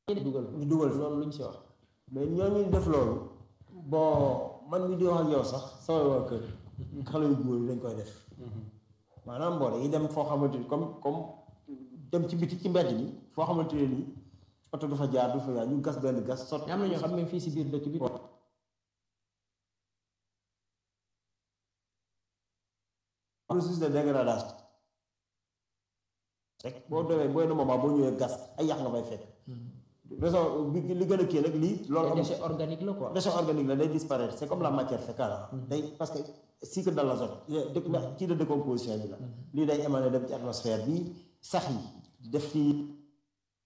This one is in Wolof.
dugal ñu dugal fa loolu luñ si wax mais ñooñu def loolu bon man mi di wax ak yow sax sama waa kër xale yu góor yi dañ koy def maanaam boo dañuy dem foo xamante ni comme comme dem ci biti ci mbedd mi foo xamante ne nii oto du fa jaar du fa jaar ñu gas benn gas sot am na ñoo xam ne fii si biir dëkk bi processus de dégradation rek boo demee booy na moment boo ñëwee gas ay yàq nga fay fekk raison bi li gën a kii nag lii loolu am déchet organique la quoi déchet organique la day disparaître c'est comme la matière fécale day parce que cycle de l'azote ci de décomposition bi la lii day émané dem ci atmosphère bi sax yi def ci